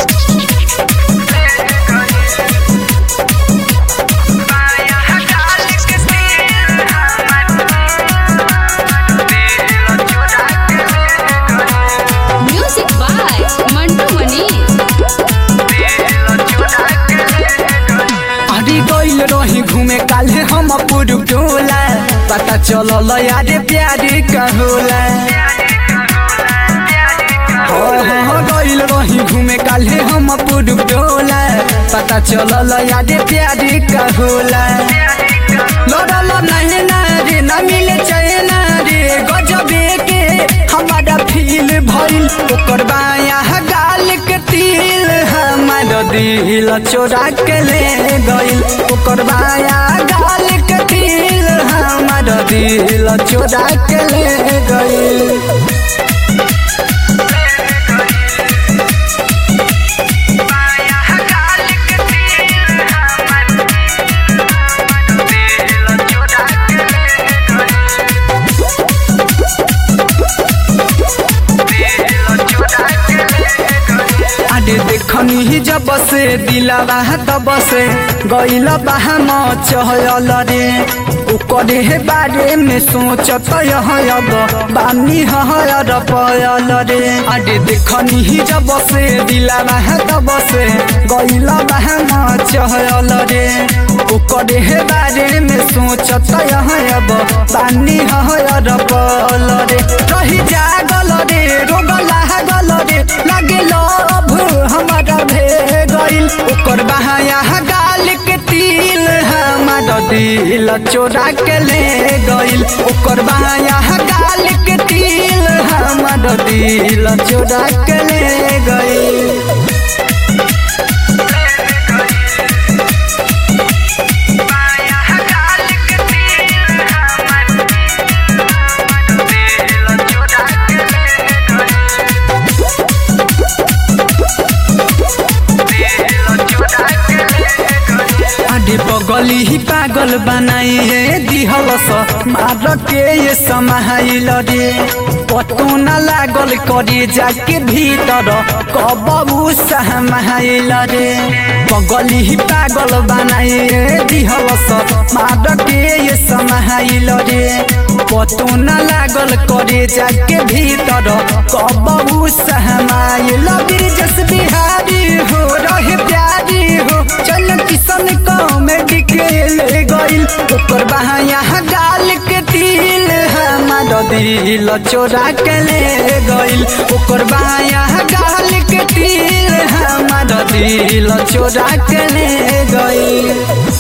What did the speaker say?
music by Mantu Manish अरे गइल रही घूमे काले हम पुरुष टोला पता चलल यारे प्यारे का होला हाँ, हाँ, गइल रही घूमे काले हम पुरुष टोला पता चलल यारे प्यारे का होला लड़ल नहीं ना रे ना मिले चैना रे गजबे के हमारा फील भइल ओकर बाया गाल के तिल हमार दिल चोरा के ले गइल ओकर बाया गाल के तिल हमार दिल चोरा के ले गइल अरे देखनी ही जब से दिलावा तब से गइल बाहा मचहल रे ओकरे हे बारे में सोचत अब बानी हर पयल रे अरे देखनी ही जब से दिलावा तब से गइल बाहा मचहल रे ओकरे हे बारे में सोचत अब बानी हर पयल रे रही जागल रे रोग लागल रे लागे लभ हमारा भे गइल ओकर बहाया गाल के तिल हमारा दिल चोरा के ले गइल ओकर बहाया गाल के तिल हमारा दिल चोरा के ले गइल अरे बगली ही पागल बनाइए दिहलस मार के ये समाइल रे पतो न लागल करे जाके भीतर कबू सहमाइल रे बगली ही पागल बनाइए दिहलस मार के ये समाइल रे पतो न लागल करे जाके भीतर कबू सहमाइल बिरजस बिहारी हो रहे प्यारी हो चल किसन कॉमेडी खेल गइल ऊपर बहाया गाल के तिल हमार दिल चोरा के ले गइल ऊपर बहाया गाल के तिल हमार दिल चोरा के ले गइल